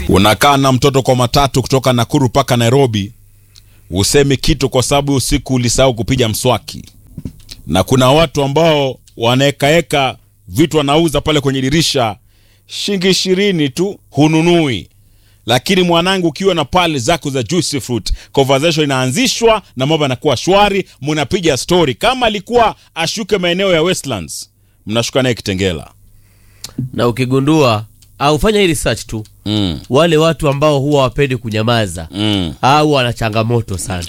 Unakaa na mtoto kwa matatu kutoka Nakuru mpaka Nairobi, usemi kitu kwa sababu usiku ulisahau kupiga mswaki, na kuna watu ambao wanaekaeka vitu wanauza pale kwenye dirisha shilingi ishirini tu hununui. Lakini mwanangu, ukiwa na pale zako za juicy fruit, conversation inaanzishwa na mambo yanakuwa shwari, mnapiga story. Kama alikuwa ashuke maeneo ya Westlands, mnashuka naye Kitengela. na ukigundua au fanya hii research tu Mm. wale watu ambao huwa wapendi kunyamaza Mm. au wana changamoto sana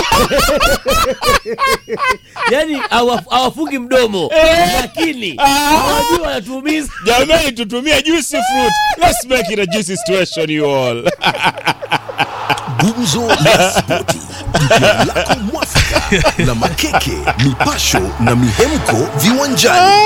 yani hawa- hawafungi mdomo lakini hawajui wanatuumiza Jamani, tutumie juicy fruit. Let's make it a juicy situation you all. Gumzo la Spoti, jukwaa lako mwafaka la makeke, mipasho na mihemko viwanjani.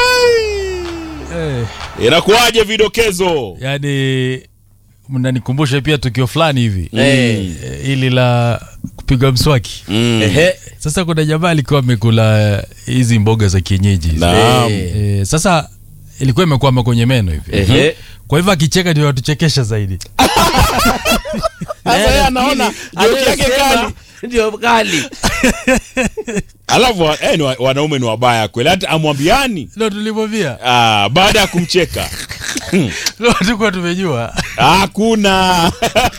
Eh, Inakuwaje vidokezo? yani mnanikumbusha pia tukio fulani hivi Eh, eh, ili la kupiga mswaki ehe. sasa kuna jamaa alikuwa amekula hizi mboga za kienyeji hizi. Naam. Eh, sasa ilikuwa imekwama kwenye meno hivi Ehe. kwa hivyo akicheka ndio watuchekesha zaidi Sasa yeye anaona joke yake Anayosema kali. ndio kali Alafu wa- eh, ni wa- wanaume ni wabaya kweli, hata amwambiani ndo tulimwambia ah, baada ya kumcheka ndo tukuwa tumejua hakuna.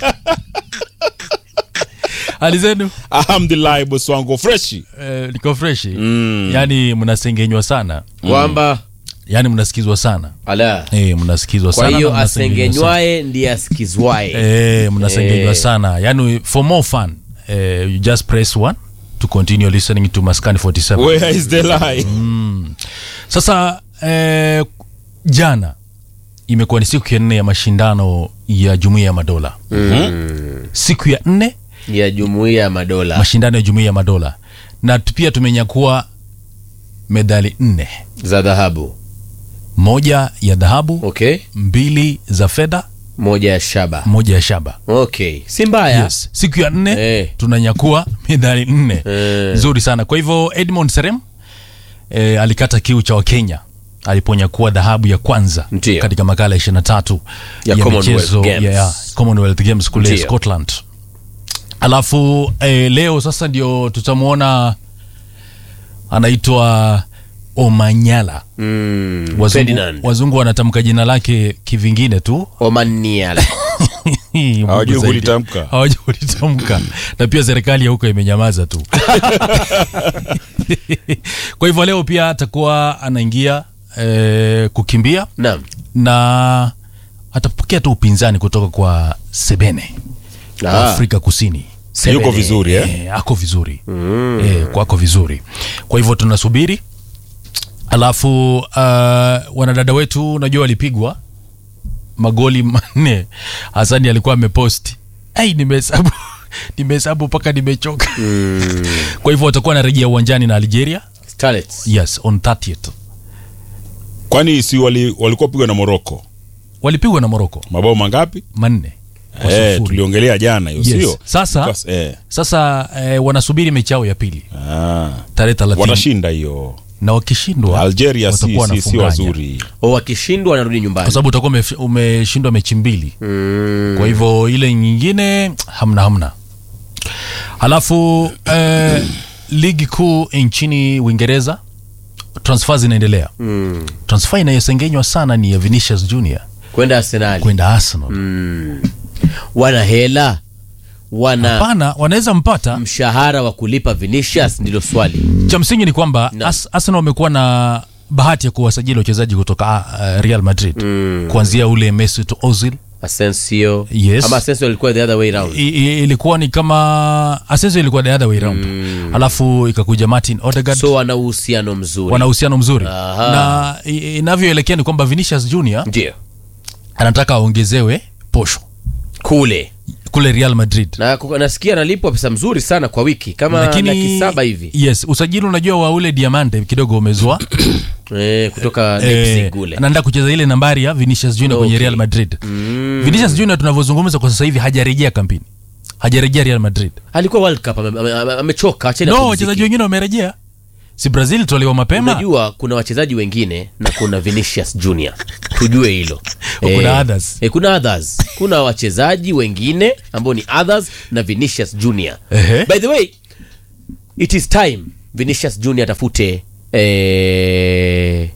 hali zenu Alhamdulillah, bosi wangu freshi. eh, niko freshi Mm. yani mnasengenywa sana kwamba yani mnasikizwa sana ala eh, mnasikizwa kwa sana hiyo na mnasengenywa sana. asengenywaye ndiye asikizwaye Eh, mnasengenywa Eh. sana yani for more fun eh, you just press one to continue listening to maskani 47 Where is the lie? sasa eh, jana imekuwa ni siku ya nne ya mashindano ya jumuiya ya madola siku ya nne ya jumuiya ya madola mashindano ya jumuiya ya madola na tu- pia tumenyakua medali nne za dhahabu moja ya dhahabu okay mbili za fedha moja ya shaba moja ya shaba okay si mbaya yes. siku ya nne Eh. tunanyakua medali nne Eh. nzuri sana kwa hivyo edmond serem eh, alikata kiu cha wakenya aliponyakua dhahabu ya kwanza Ndiyo. katika makala ya 23 Ya Commonwealth michezo Games. ya, ya Commonwealth Games kule Ndiyo. Scotland alafu eh, leo sasa ndio tutamwona anaitwa Omanyala mm, wazungu, Ferdinand wazungu wanatamka jina lake kivingine tu Omaniala Hawajui Mungu zaidi. kulitamka. hawajui kulitamka na pia serikali ya huko imenyamaza tu kwa hivyo leo pia atakuwa anaingia eh, kukimbia naam na atapokea tu upinzani kutoka kwa sebene wa Ah. afrika kusini Yuko vizuri eh? Eh, ako vizuri mm. eh, kwako vizuri kwa hivyo tunasubiri alafu uh, wanadada wetu unajua walipigwa magoli manne hasani alikuwa ameposti ai nimehesabu nimehesabu mpaka nimechoka mm. kwa hivyo watakuwa wanarejea uwanjani na algeria Starlets. yes on 30th Kwani si wali, walikuwa pigwa na Morocco walipigwa na moroko mabao mangapi? manne kwa Eh, sufuri. tuliongelea jana hiyo, Yes. sio? Sasa- Because, eh, sasa eh, wanasubiri mechi yao ya pili ah, tarehe 30 watashinda hiyo. na wakishindwa Algeria si, watakuwa si, si wanafunganya. wazuri. O, wakishindwa wanarudi kwa nyumbani sababu utakuwa umef- umeshindwa mechi mbili mm. kwa hivyo ile nyingine hamna hamna halafu eh, ligi kuu nchini uingereza transfer zinaendelea mm. transfer inayosengenywa sana ni ya vinicius junior kwenda arsenali kwenda arsenal mm. wana hela wana hapana wanaweza mpata mshahara wa kulipa vinicius ndilo swali cha msingi ni kwamba Na. As, arsenal wamekuwa na bahati ya kuwasajili wachezaji kutoka uh, real madrid Mm. kuanzia ule mesut ozil asensio Yes. ama asensio alikuwa the other way round I, i, ilikuwa ni kama asensio ilikuwa the other way round alafu ikakuja martin odegaard so wana uhusiano mzuri wana uhusiano mzuri Aha. na i- inavyoelekea ni kwamba vinicius junior ndio anataka aongezewe posho kule kule real madrid na kuka- nasikia analipwa pesa mzuri sana kwa wiki kama laki saba hivi yes usajili unajua wa ule diamante kidogo umezua eh, kutoka Eh, Leipzig kule anaenda kucheza ile nambari ya vinicius junior kwenye Okay. real madrid Mm. vinicius junior tunavyozungumza kwa sasa hivi hajarejea kampini hajarejea real madrid alikuwa world cup ame- ame- ame- amechoka acheni no apumzike. wachezaji wengine wamerejea si brazil tolewa mapema unajua kuna wachezaji wengine na kuna vinicius junior tujue hilo Kuna others. eh, kuna others kuna wachezaji wengine ambao ni others na vinicius junior Ehe. by the way it is time vinicius junior atafute eh,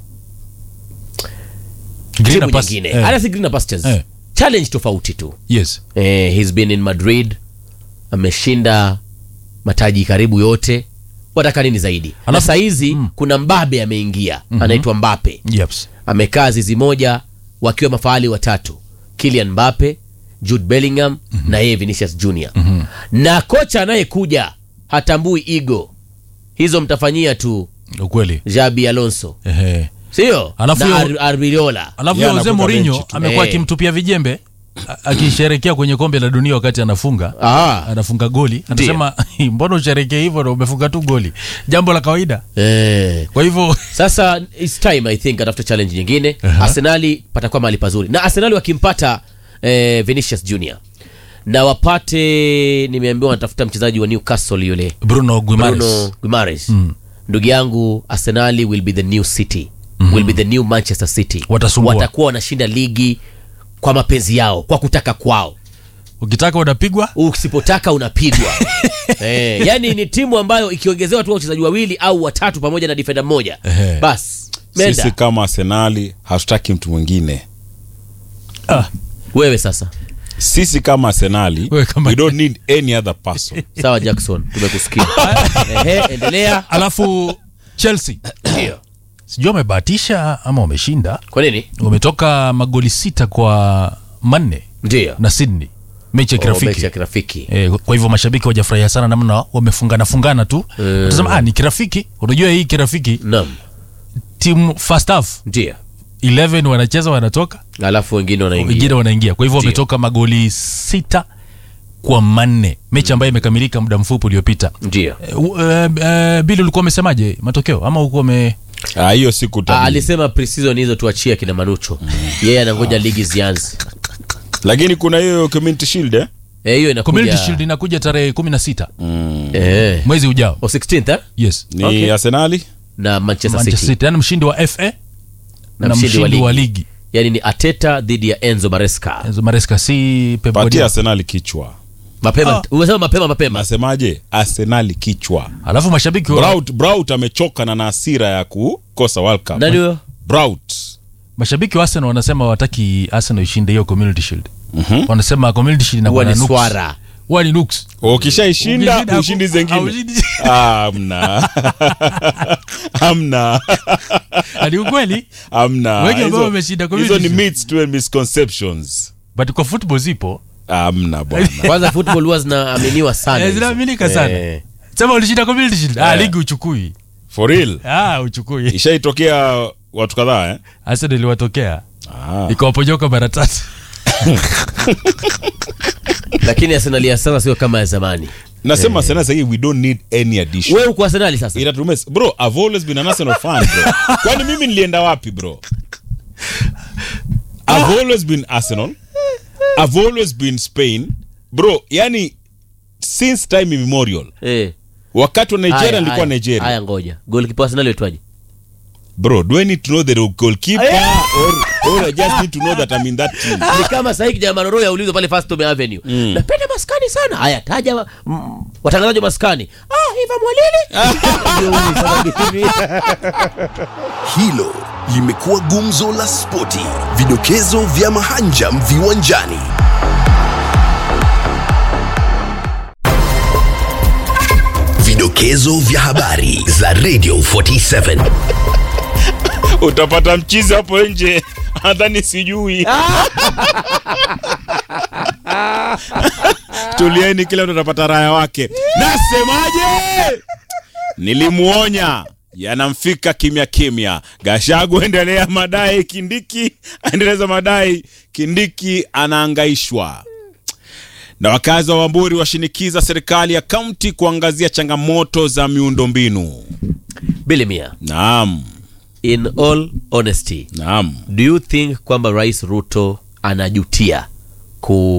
Greener timu pass- nyingine eh, hata si greener pastures Eh. challenge tofauti tu yes eh, he's been in madrid ameshinda mataji karibu yote wataka nini zaidi na Alafu- sahizi kuna mbabe ameingia anaitwa mbape Yeps. amekaa zizi moja wakiwa mafahali watatu Kylian Mbappe, Jude Bellingham na yeye Vinicius Junior. Na kocha anayekuja hatambui igo hizo, mtafanyia tu ukweli Jabi Alonso, Ehe. sio Alafu na hiyo- Ar- Arbiola. alafu Yeye yeah, Jose anakuwa Mourinho benchi tu. amekuwa Eh. akimtupia vijembe a- akisherekea kwenye kombe la dunia wakati anafunga Ah. anafunga goli anasema mbona usherekee hivyo na umefunga tu goli jambo la kawaida Eh. kwa hivyo Sasa it's time I think atafute challenge nyingine. Arsenali patakuwa mahali pazuri, na Arsenali wakimpata eh, Vinicius Junior na wapate, nimeambiwa wanatafuta mchezaji wa Newcastle yule bruno guimares Bruno Guimaraes. Ndugu yangu, Arsenali will be the new city will be the new Manchester City. Watasumbua. Watakuwa wanashinda ligi kwa mapenzi yao, kwa kutaka kwao. ukitaka unapigwa Usipotaka unapigwa. eh, yani ni timu ambayo ikiongezewa tu wachezaji wawili au watatu pamoja na defender mmoja, Ehe. bas sisi menda kama arsenali hatutaki mtu mwingine ah, wewe sasa. sisi kama arsenali Wewe kama- we don't need any other person Sawa Jackson, tumekusikia. Ehe, endelea. alafu chelsea Ndio. sijui wamebahatisha ama wameshinda Kwa nini? wametoka magoli sita kwa manne Ndio. na sydney mechi ya Oh, mechi kirafiki ya kirafiki. E, kwa hivyo mashabiki wajafurahia sana namna wamefungana fungana tu Mm. utasema ah, ni kirafiki unajua hii kirafiki Naam. timu first half Ndio. 11 wanacheza wanatoka Alafu wengine wanaingia. wengine wanaingia kwa hivyo Ndio. wametoka magoli sita kwa manne mechi ambayo imekamilika muda mfupi uliopita Ndio. e, uh, uh, bili ulikuwa umesemaje matokeo ama ulikuwa ume Ah, hiyo siku Ah, tabiri. alisema pre-season hizo tuachie kina Manucho. Yeye anangoja ligi zianze. lakini kuna hiyo community shield eh? Eh, hiyo inakuja. community shield inakuja tarehe 16 Eh. mwezi ujao O 16th eh? yes ni Okay. arsenali na Manchester, manchester City. city yani mshindi wa fa Na na, mshindi wa mshindi wa ligi. ligi Yaani ni Ateta dhidi ya Enzo Maresca. Enzo maresca si Pep patia Guardiola. arsenali kichwa Mapema. Ah. Umesema mapema mapema. nasemaje arsenali kichwa alafu mashabiki wa, Braut, Braut amechoka na na hasira ya kukosa World Cup. Nani huyo? Braut. mashabiki wa arsenal wanasema wataki arsenal ishinde hiyo community shield wanasema community shield Huwa inakuwa na ni nuks swara. huwa ni nuks ukishaishinda Ukishinda ushindi haku- zengine haushindi. Ah, hamna hamna ni ukweli hamna Wengi ambao Hizo- wameshinda community hizo ni shield. myths tu and misconceptions but kwa football zipo hamna bwana Kwanza football huwa zinaaminiwa sana. Eh, hizo. zinaaminika sana Eh. sema ulishinda community shield ah, Eh. ligi uchukui for real ah, uchukui ishaitokea watu kadhaa eh? arsenal iliwatokea ah. ikawaponyoka mara tatu Lakini Arsenal ya sasa sio kama ya zamani. nasema sana sahii we don't need any addition Wewe uko Arsenal sasa? Inatumes- bro i've always been an arsenal fan bro kwani mimi nilienda wapi bro i've always been arsenal i've always been spain bro yani since time immemorial Eh. wakati wa nigeria Haya, nilikuwa haya. nigeria Haya ngoja. Goalkeeper wa Arsenal aitwaje? bro do i need to know the goalkeeper or, or i just need to know that i'm in that team ni kama sahii kijana maroro yaulizwa pale First Home Avenue napenda maskani sana haya taja mm, watangazaji wa maskani ah Iva Mwalili Ndio huyu sasa mimi. Hilo limekuwa gumzo la spoti, vidokezo vya mahanjam viwanjani. Vidokezo vya habari za Radio 47. utapata mchizi hapo nje nadhani sijui tulieni kila mtu atapata raya wake nasemaje nilimuonya yanamfika kimya kimya gashagu endelea madai kindiki aendeleza madai kindiki anaangaishwa na wakazi wa wamburi washinikiza serikali ya kaunti kuangazia changamoto za miundombinu Billy Mia naam in all honesty naam do you think kwamba Rais Ruto anajutia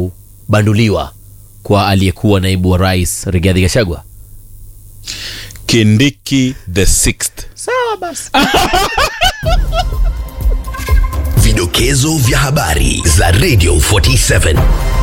kubanduliwa kwa aliyekuwa naibu wa rais Rigathi Gachagua kindiki the sixth sawa basi Vidokezo vya habari za Radio 47